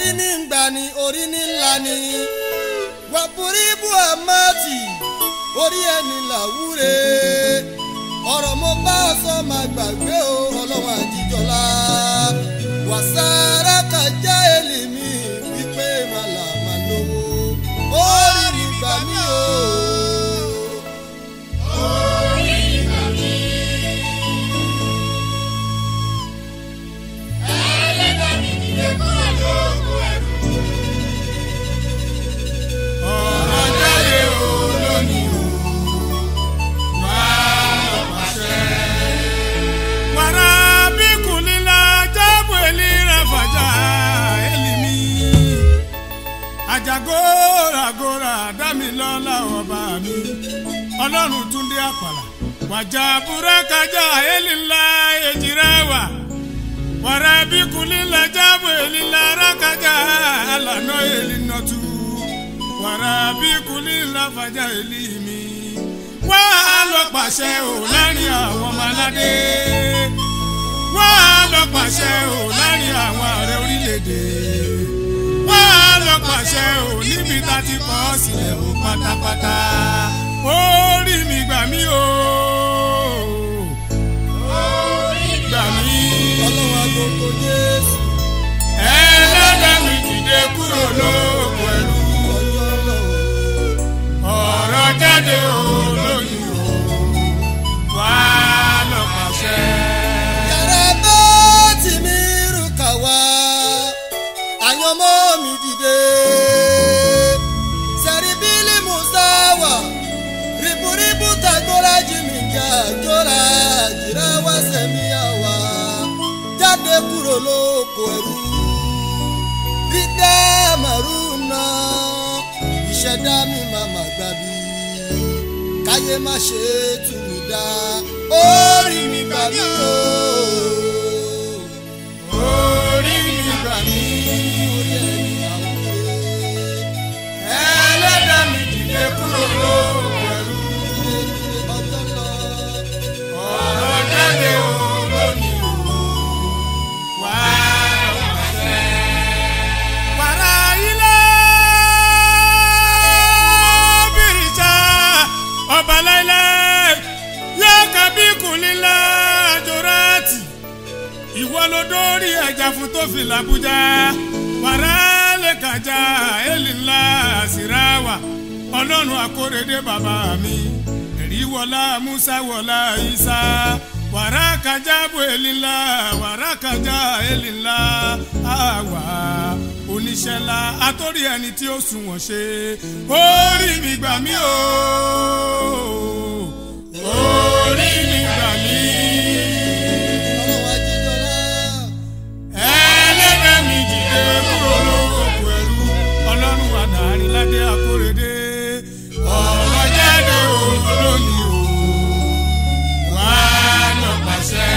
orí ní gbà ní orí ní ńlá ní wàbúrí bú àmàtì orí ẹni làwúre ọ̀rọ̀ mo bá ọ sọ máa gbàgbé o ọlọ́wọ́n àjíjọlá wàsáárà kájà èlìmí wípé màlà má lówó orí ní gbà mí o. ọ̀rọ̀ jáde o lónìí o wá lọ pàṣẹ. wàrà bí kùnìlà jábọ̀ elira fàjà elimi. àjàgóragóra dámilọ́lá ọba mi ọlọ́run túndé àpàlà wàjà búrákájà elila èjìrẹ́wà wàrà bí kùnìlà jábọ̀ elila rákájà àlànà elinọ́tù wàrà bí kùnìlà fàjà elimi. wá lọ pàṣẹ ò láàrin àwọn ọmọ aládé wá lọ pàṣẹ ò láàrin àwọn ààrẹ orílẹ̀-èdè wá lọ pàṣẹ ò níbi tá a ti kọ́ ọ sílẹ̀ ò pátápátá orí mi gbà mí o gbà mí ọlọ́wọ́n agogo jésù ẹlẹ́dàá mi dìde kúrò lóko ẹrú ọjọ́ lọ́wọ́. ọ̀rọ̀ jáde o lóyún o wá lọ pàṣẹ. yàrá bá tì mí rú kà wá àyànmọ́ mi dìde sẹ́ríbílì musawa riburibu tagora jimi jà jọra jìrá wá sẹ́mi àwa jáde kúrò lóko ẹrú dídá màrúnà ìṣẹ̀dá mi màmá gbàbí káyé má ṣe tù mí dá orí mi gbà mí o. orí mi gbà mí orí ẹni àwùjọ ẹlẹ́dàá mi dìde kúrò lóko ẹrú ọjọ́ lọ. ọ̀rọ̀ jáde o lónìí o wá lọ pàṣẹ. wàrà ilé bìrìjà ọba láíláí yóò kábí kùnlélá jòrátì ìwọ ló dórí ẹja fún tó fi làbújá wàrà lè kàjá èlìlá síráwà ọlọ́run àkórèdé bàbá mi ẹ̀rí wọlá musa wọlá isa wàrà kàjá bò èlìlá wàrà kàjá èlìlá àwà oníṣẹ́lá àtórí ẹni tí ó sunwọ̀n ṣe orí mi gbà mí o orí mi gbà mí. ọlọ́wọ́ ajíjọlá ẹlẹ́dẹ̀ mi dìde kúrò lóko ẹrú ọlọ́run àdáni ládé àkórèdé ọ̀rọ̀ jáde òun lónìí o wá lọ pàṣẹ.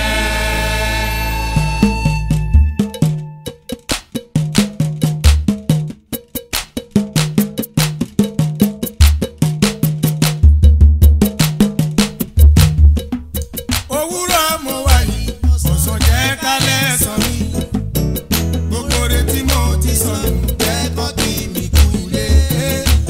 òwúrọ̀ mo wà yìí ọ̀sán jẹ́ kálẹ̀ sọ mí gbogbo retí mo ti sọ nù jẹ́ kọ́ kí mi kú lé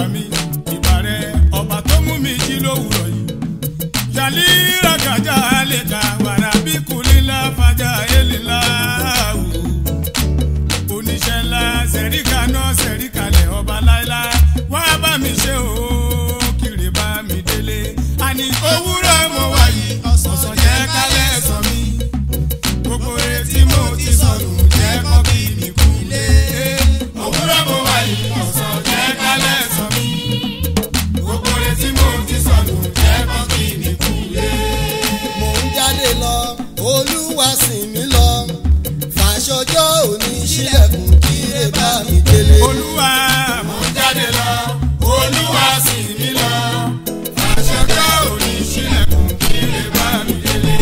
mi ìbà rẹ ọba tó mú mi jí lówùrọ̀ yìí. yàlí rakajà lè ka wàrà bí kùlílà fàjà èlìlá wò. oníṣẹ́ ńlá sẹ̀ríkà náà sẹ̀ríkàlẹ̀ ọba láéláé wá bá mi ṣe o kiri bá mi délé. àní òwúrọ̀ mo wà yìí ọ̀sán jẹ́ kálẹ̀ sọ mi. gbogbo retí mo ti sọnù jẹ́ kọ́ kí mi kú lé. òwúrọ̀ mo wà yìí ọ̀sán jẹ́ kálẹ̀ sọ mi. gbogbo retí mo ti sọnù jẹ́ kọ́ kí mi kú lé. mò ń jáde lọ olúwa sìn mí lọ fàṣọjọ́ òní sílẹ̀kùn kíre bá mi délé. olúwa mo ń jáde lọ olúwa sì mí lọ àṣọjọ́ òní sílẹ̀kùn kí lè bá mi délé.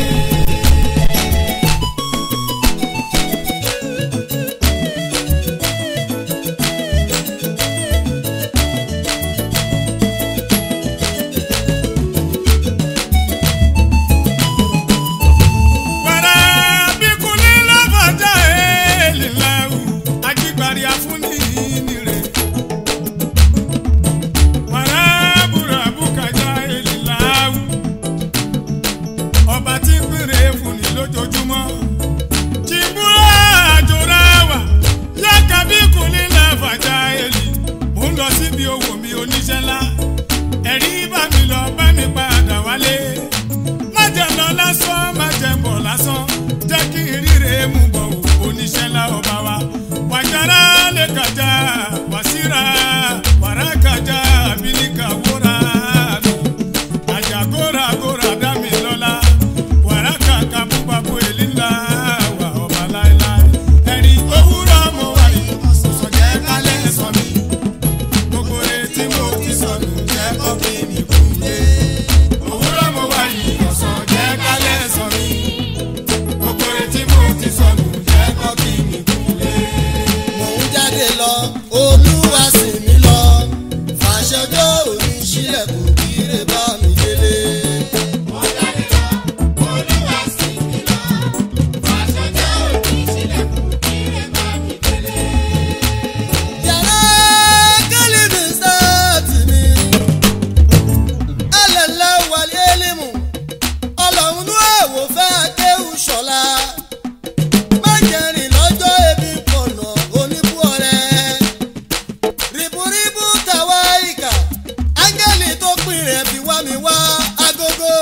wàrà bíkúlẹ̀ lọ́fọ̀jà èèlì láwù ajígbàrí afúnni nìrè. wàrà búrabúkàjà èèlì láwù ọba tí ń pèrè fúnni lójoojúmọ́. tìbúrà àjòrà wà yàkà bíkúlẹ̀ lọ́fọ̀jà èèlì mò ń lọ síbi owó mi oníṣẹ́ ńlá ẹ̀rí bá mi lọ bá mi padà wálé má jẹ́ lọ lásán má jẹ́ bọ̀ lásán jẹ́ kí n ríre mú bọ̀ wò oníṣẹ́ ńlá ọba wa wàjára lè kàjá wàsíra wàrà kàjá àbílíkà wúrà mi àjàgóra góra dá mi lọ́la wàrà kàkà búbabú èlì ńlá wà ọba láéláé ẹ̀rí òwúrọ̀ mo wà yìí ọ̀sán jẹ́ kálẹ̀ sọ mi gbogbo etí mo ti sọnù jẹ́ kó kí mi kú lé. òwúrọ̀ mo wà yìí ọ̀sán jẹ́ kálẹ̀ sọ mi. gbogbo etí mo ti sọnù jẹ́ kó kí mi kú lé. mò ń jáde lọ olúwa sìn mí lọ fàṣọjọ́ òní sílẹ̀kùn kíre bá mi délé. yàrá kálí mi sáàtì mi ẹlẹ́lẹ́ wàlẹ́ elimu ọlọ́run ní èèwọ̀ fẹ́ kéwù ṣọ̀la má jẹ́rìn lọ́jọ́ ebi pọ̀nà oníbú ọ̀rẹ́ rìbùrìbù tàwa ìkà áńgẹ́lì tó pin rẹ̀ fi wá mi wá agogo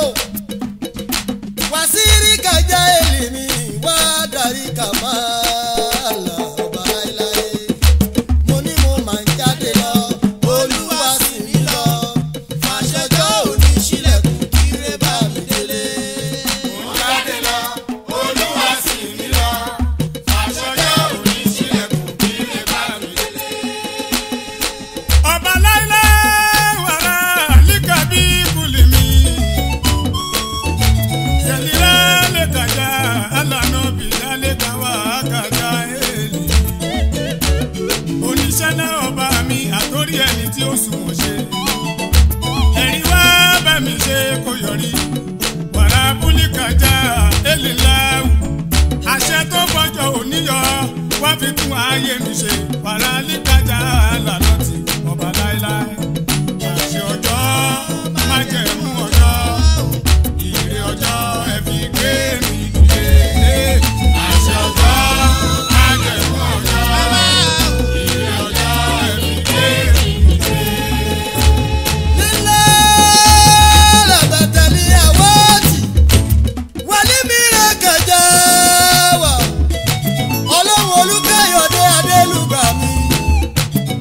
wàsírí kàjá èlì mi wá darí kàmá là ọba láéláé mo ní mo máa ń jáde lọ olúwa sì mí lọ fàṣẹjọ́ òní sílẹ̀kùn kíre bá mi délé. mo ń jáde lọ olúwa sì mí lọ àṣọjọ́ òní sílẹ̀kùn kí lè bá mi délé. ọba láíláí wàrà líkàbí kùlì mi. Yẹlira lè kàjá, alànà bìlá lè kàwá kàjá èlì. Oníṣẹ́ náà ọba mi àtórí ẹni tí ó sunwọ̀n ṣe. Ẹ̀rí wá bá mi ṣe kó yọrí. Wàrà búlí kàjá èlì láwù. Àṣẹ tó gbọ́jọ òníyọ wá fi tún ayé mi ṣe. Wàrà líkàjá alànà tí ọba láéláé. Àṣẹ ọjọ́ má jẹ́ mú ọjọ́ ìrè ọjọ́ ẹ̀fí gbé mi dìde. àṣẹ ọjọ́ májẹ̀mú ọjọ́ ìrè ọjọ́ ẹ̀fí gbé mi dìde. lílé làbàtà ní àwọ̀tì wálé mìíràn kẹjẹ wà ọlọ́run olùkẹ́yọ̀dé adélùgbà mi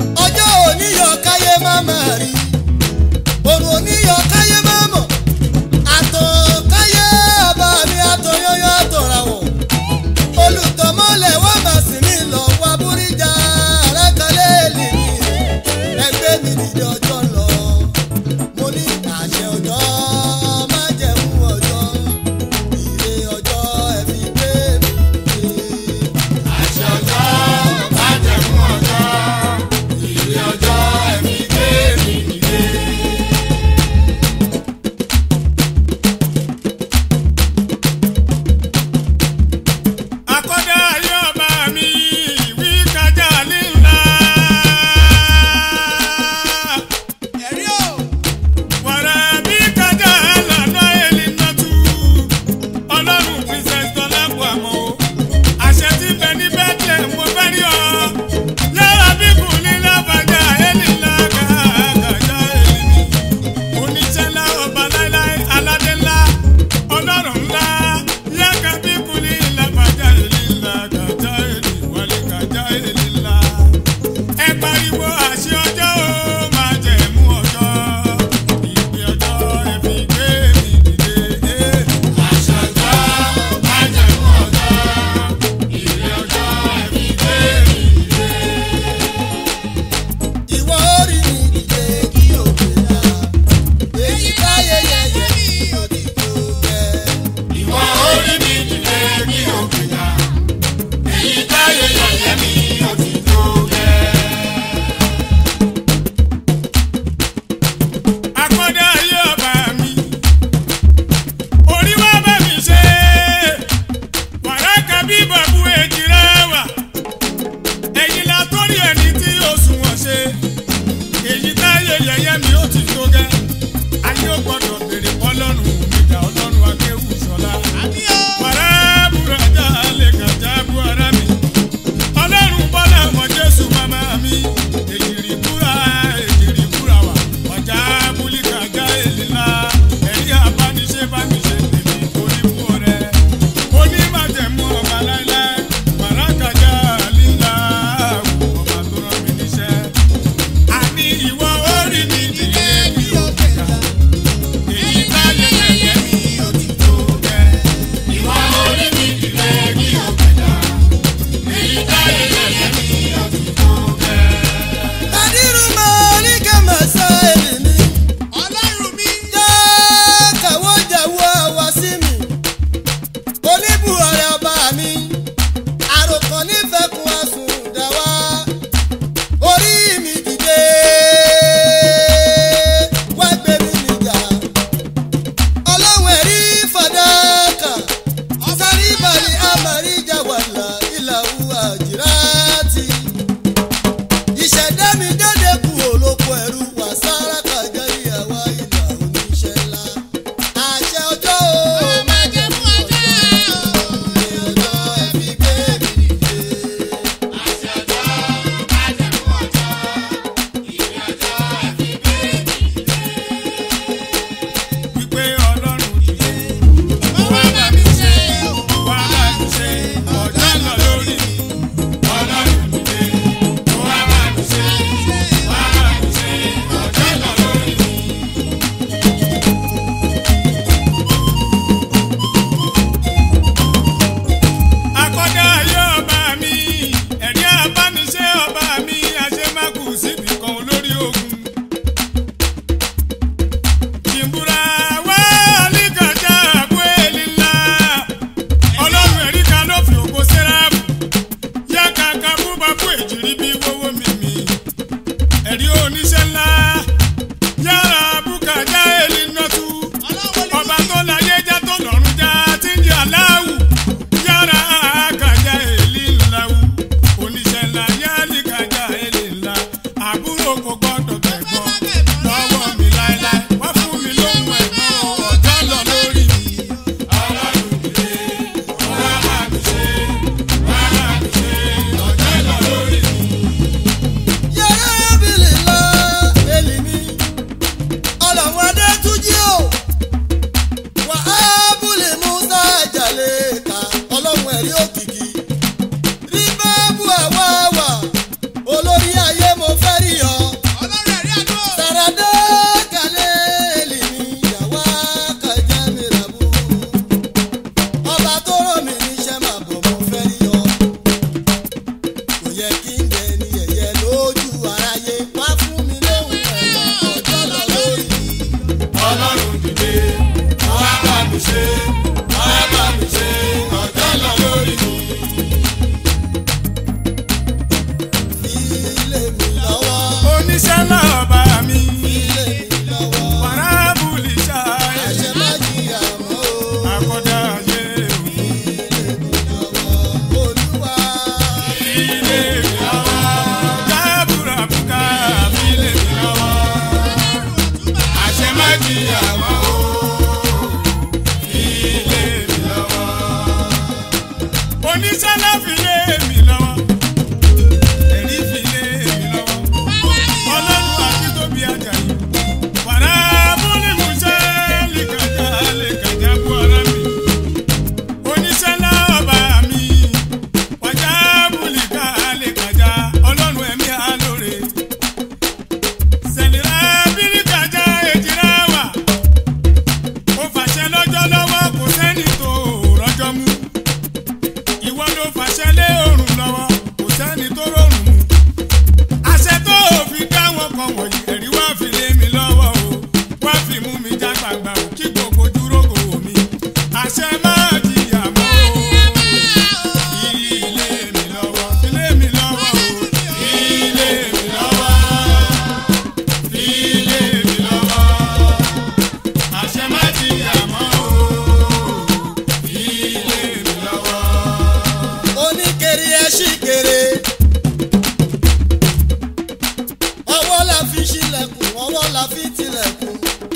fi tilẹ̀kùn.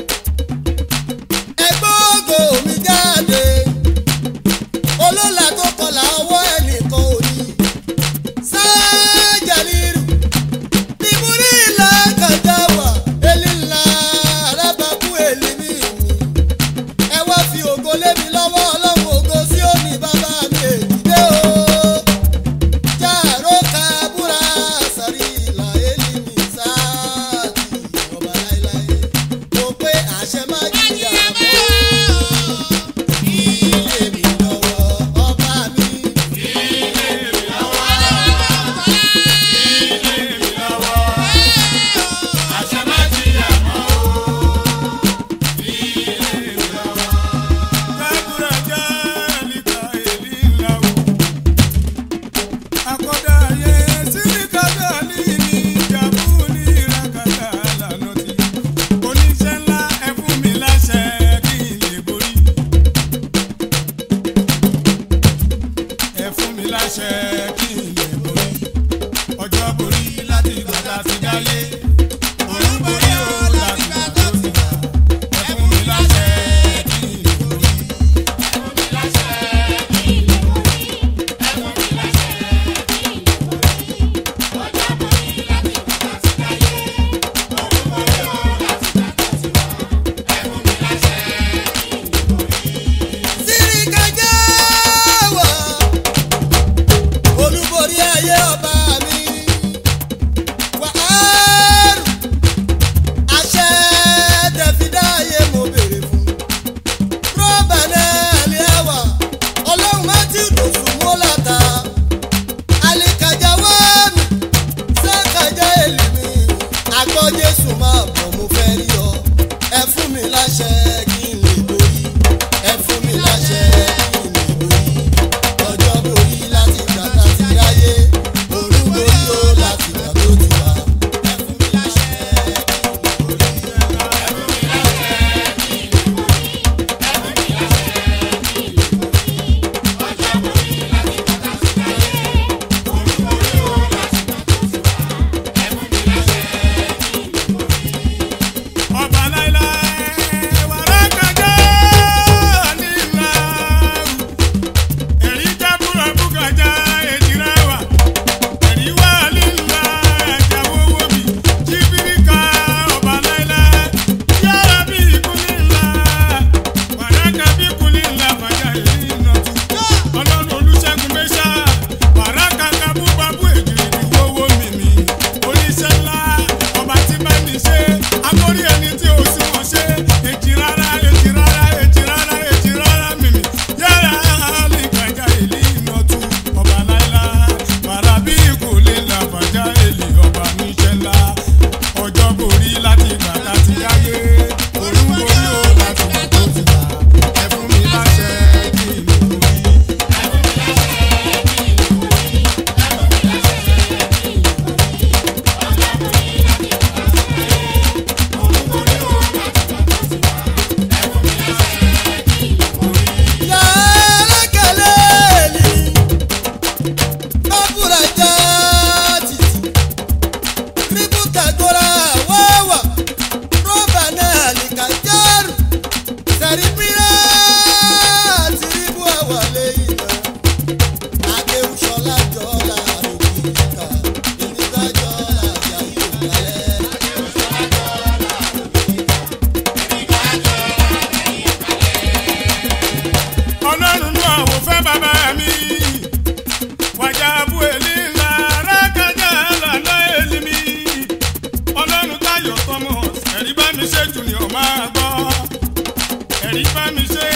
ẹgbẹ́ ògo mi jáde olólà tó kọlà ọwọ́ ẹnìkan ò ní. sájàlírù ìmúrí ìlà kàjá wà elílà arábàkú èlìmí mi. ẹ wá fi ògo lé mi lọ́wọ́ ọlọ́run ògo sí òní bàbá mi èdìdé o. jàró kabúra sàrí ìlà elímí sáàtì ọba láéláé. mo pé àṣẹ má jìyà mọ́ ilé mi lọ́wọ́ ọba mi. Láṣẹ kí n lè borí ọjọ́ borí láti gbàgbà ti dáyé òun borí o láti gbà tó ti wà ẹ fún mi láṣẹ kí n lè borí. Sirikaja wà olúborí ayé ọba mi wà áàrù àṣẹ tẹ̀fídà ayé mo béèrè fún rọ́bà náà lè wà ọlọ́run má ti dòṣù mọ́làta alikaja wà mí sákàjá èlì mi àgbọ̀ jésù máa bọ̀ mo fẹ́ rí ọ ẹ fún mi láṣẹ kí n lè borí ẹ fún mi láṣẹ kí n lè borí ọjọ́ borí láti gbà tá ti ráyé òru borí ó láti gbà tó ti wá ẹ fún mi láṣẹ kí n lè borí. ọba láíláí wàrà kájọ nílà ẹ̀rí jábúrò búkàjá èjìrá wà ẹ̀rí wà nílà ẹ̀jáwó wòbí jíbíríkà ọba láíláí yára bí ikú nílà wàrà kábí ikú nílà fàjà èyí nọtú ọlọ́run olùṣègùn mẹ́ṣà wàrà kàkà búbabú èjìrì ìwọ́wọ́ mímí oníṣẹ́ ńlá ọba tí bá mi ṣe agbórí ẹni tí o sì wọ́n ṣe èjì rárá èjì rárá èjì rárá èjì rárá mímí yára lè gbàjà èlì ìnàtú ọba láìlá bàrà bí kò lè là bàjá èlì ọba níṣẹ́ ńlá ọjọ́ borí láti gbà láti yáyé òun borí ó láti gbà tó ti gbà ẹ fún mi láṣẹ kí n lè borí. Yàrá kẹlẹ́ẹ̀lì bábúra já títì ríbùkà gbọ́ra wáwà rọ́bà náà nìkà járù sẹ̀rípírà àti ríbù àwàlẹ̀ iná adéhùsọ̀lá jọ́lá òkìkà ìníkà jọ́lá yàyò kálẹ̀. ọlọ́run ló àwò fẹ́ bàbá mi wàjà abú èlì ńlá rákájà lànà èlì mi ọlọ́run táyọ̀ tọmọ ẹ̀rí bá mi ṣe jù ní ọmọ àgbọ̀ ẹ̀rí bá mi ṣe